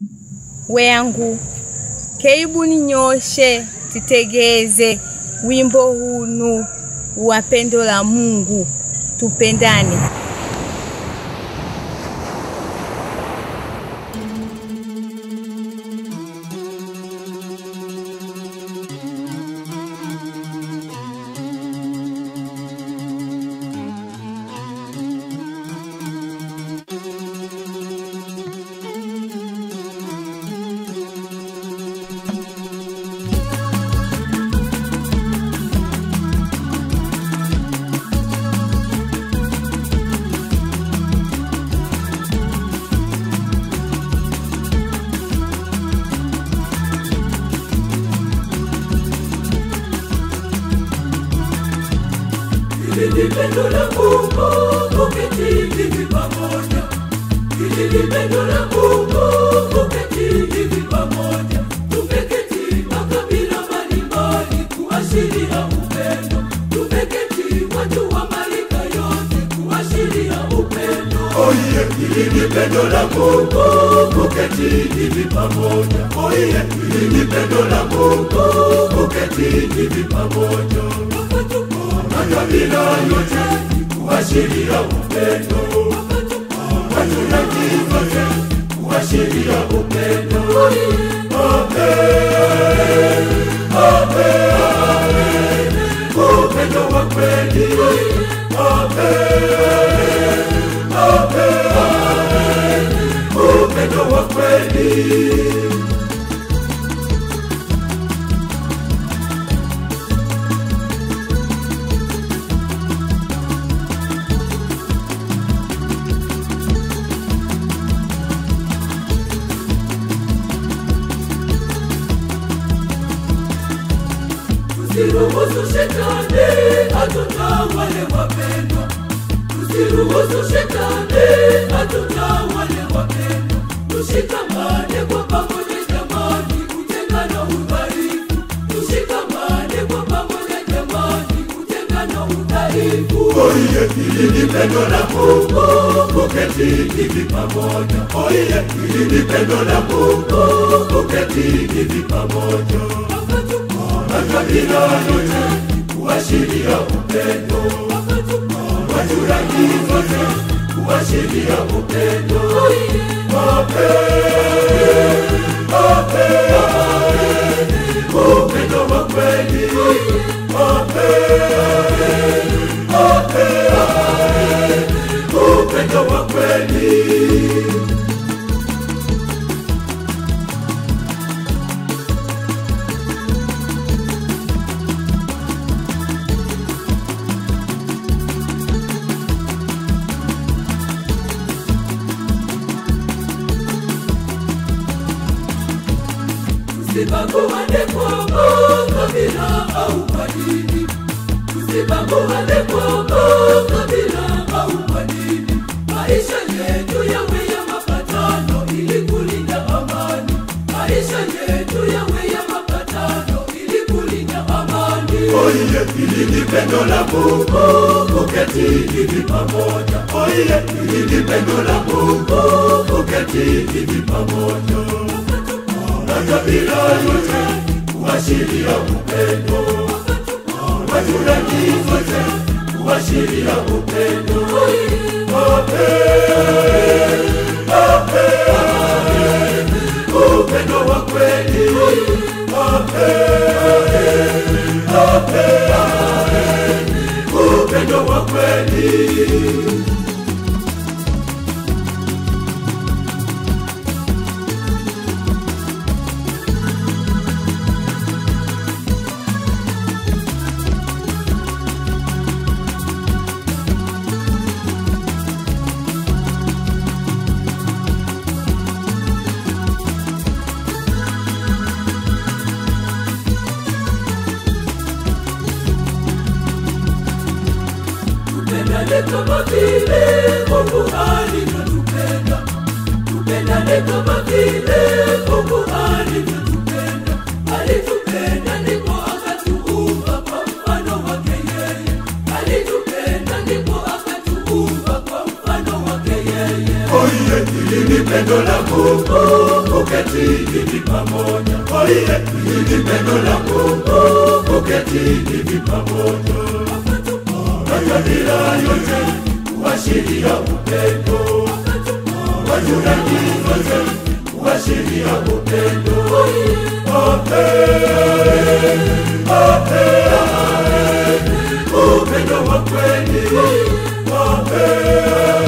weyangu keibu ninyoshe titegeze wimbo hunu wa pendo la Mungu, tupendane. Hili ni pendo la Mungu, kuketi hivi pamoja. Hili ni pendo la Mungu, kuketi hivi pamoja. Tumeketi makabila mbalimbali kuashiria upendo. Tumeketi watu wa marika yote kuashiria upendo. Oye, hili ni pendo la Mungu, kuketi hivi pamoja. Oye, hili ni pendo la Mungu, kuketi hivi pamoja. Makabila yote kuashiria upendo. Watu na kizazi kuashiria upendo. Amen, amen, upendo wa kweli. Amen, amen, upendo wa kweli. Tusiruhusu shetani atutawale wapendwa, tusiruhusu shetani atutawale wapendwa. Tushikamane kwa pamoja jamani, utengano udhaifu. Tushikamane kwa pamoja jamani, utengano udhaifu. Oye, hili ni pendo la Mungu, kuketi hivi pamoja. Oye, hili ni pendo la Mungu, kuketi hivi pamoja makabila yote kuashiria upendo, watu rangi zote kuashiria upendo. Amen, amen, upendo wa kweli. Amen, amen, upendo wa kweli. Tusibaguane kwa kabila au kwa dini, tusibaguane kwa kabila au kwa dini. Maisha yetu yawe ya mapatano ili kulinda amani. Maisha yetu yawe ya mapatano ili kulinda amani. Oye, hili ni pendo la Mungu, kuketi hivi pamoja. Oye, hili ni pendo la Mungu, kuketi hivi pamoja makabila yote kuashiria upendo, watu rangi zote kuashiria upendo. Amen, amen, upendo wa kweli. Amen, amen, upendo wa kweli. Tupendane kama vile Mungu alivyotupenda. Tupendane kama vile Mungu alivyotupenda. Alitupenda ndipo akatuumba kwa mfano wake yeye. Alitupenda ndipo akatuumba kwa mfano wake yeye. Oye, hili ni pendo la Mungu uketi hivi pamoja. Oye, hili pendo la Mungu uketi hivi pamoja. Makabila yote huashiria upendo, wachungaji wote huashiria upendo. Ape, ape, upendo wa kweli. Ape,